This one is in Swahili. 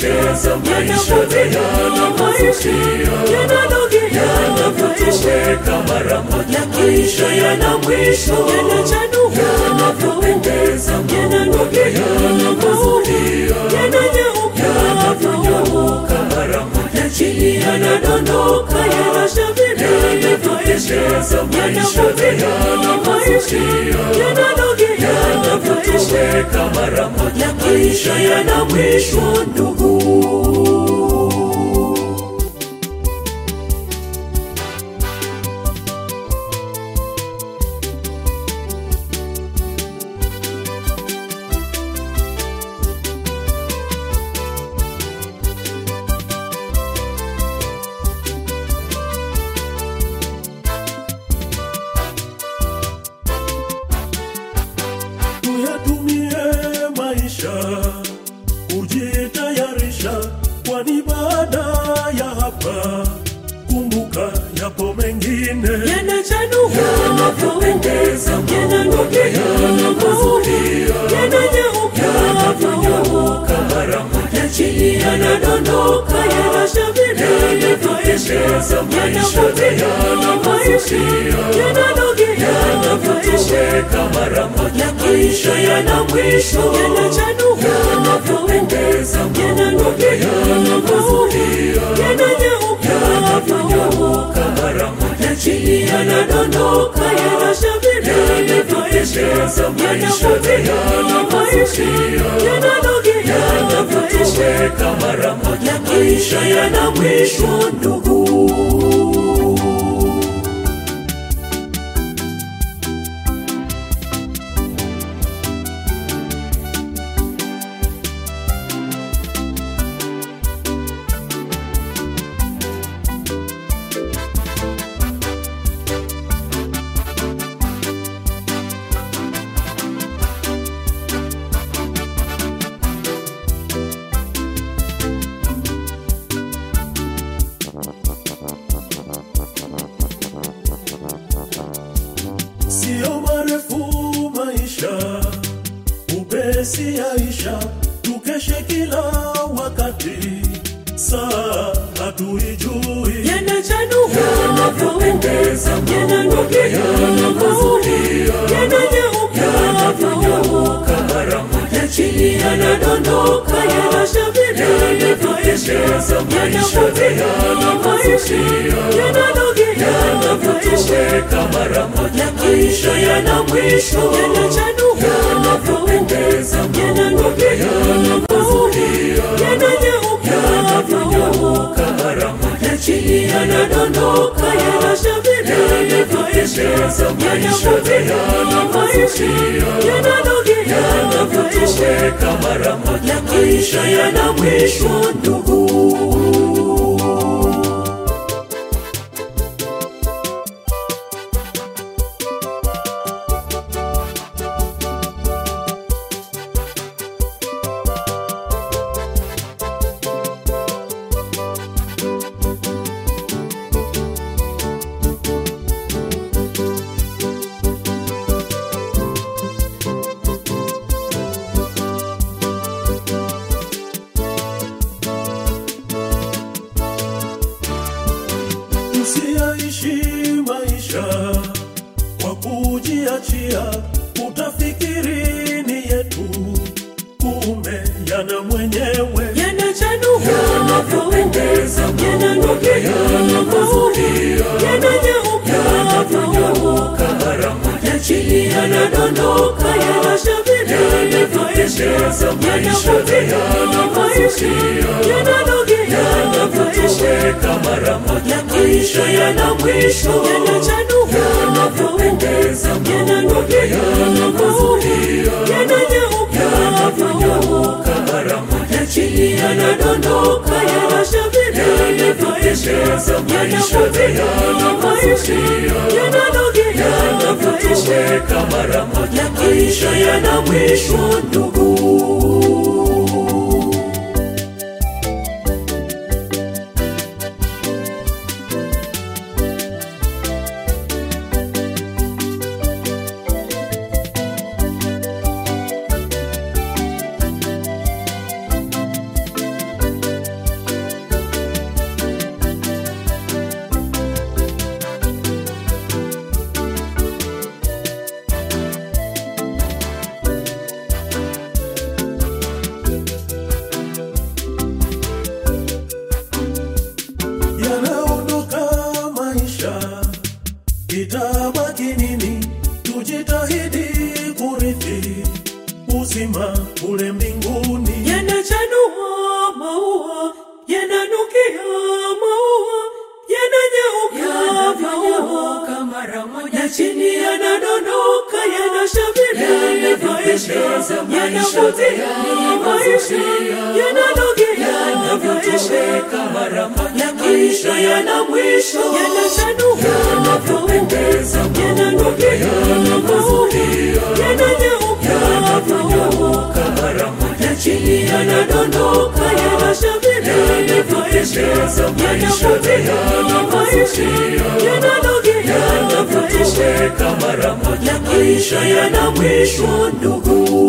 yanapopendeza maisha yanapovutia yanavyotoweka mara moja maisha yana mwisho yanavyopendeza maua yanapovutia yanavyonyauka mara moja chini yanadondoka yanavyopendeza maisha yanapovutia yanavyotoweka mara moja maisha yana mwisho ndugu tuyatumie maisha kujitayarisha, kwani baada ya hapa kumbuka yapo mengine yanavyopendeza maua yanapovutia yanavyonyauka mara moja chini yanadondoka yanavyopendeza maisha yanapovutia yanavyotoweka mara moja maisha yana mwisho yanavyopendeza maua yanapovutia yanavyonyauka mara moja chini yanadondoka yanavyopendeza maisha yanapovutia yanavyotoweka mara moja maisha yana mwisho ndugu sio marefu maisha, upesi yaisha, tukeshe kila wakati, saa hatuijui yanavyopendeza maua yanapovutia yanavyonyauka mara moja chini yanadondoka yanavyopendeza maisha yanapovutia yanavyotoweka mara moja maisha yana mwisho yanavyopendeza maua yanapovutia yanavyonyauka mara moja chini yanadondoka yanavyopendeza maisha yanapovutia yanavyotoweka mara moja maisha yana mwisho ndugu Usiyaishi maisha kwa kujiachia, utafikiri ni yetu, kumbe yana mwenyewe. yanavyopendeza maua yanapovutia yanavyonyauka mara moja chini yanadondoka yanavyopendeza maisha yanapovutia yanavyotoweka mara moja maisha yana mwisho yanavyopendeza maua yanapovutia yanavyonyauka mara moja chini yanadondoka yanavyopendeza maisha yanapovutia yanavyotoweka mara moja maisha yana mwisho ndugu itabaki nini? Tujitahidi kurithi uzima kule mbinguni. yanachanua maua yananukia maua yananyauka maua na chini yanadondoka yanashamiri maisha yanavutia maisha yananogea maisha ya maisha yana mwisho yanachanua yanapendeza yananogea maua yananyauka maua ya chini yanadondoka yanashamiri maisha yanavutia maisha yananogea maisha ya maisha yana mwisho ndugu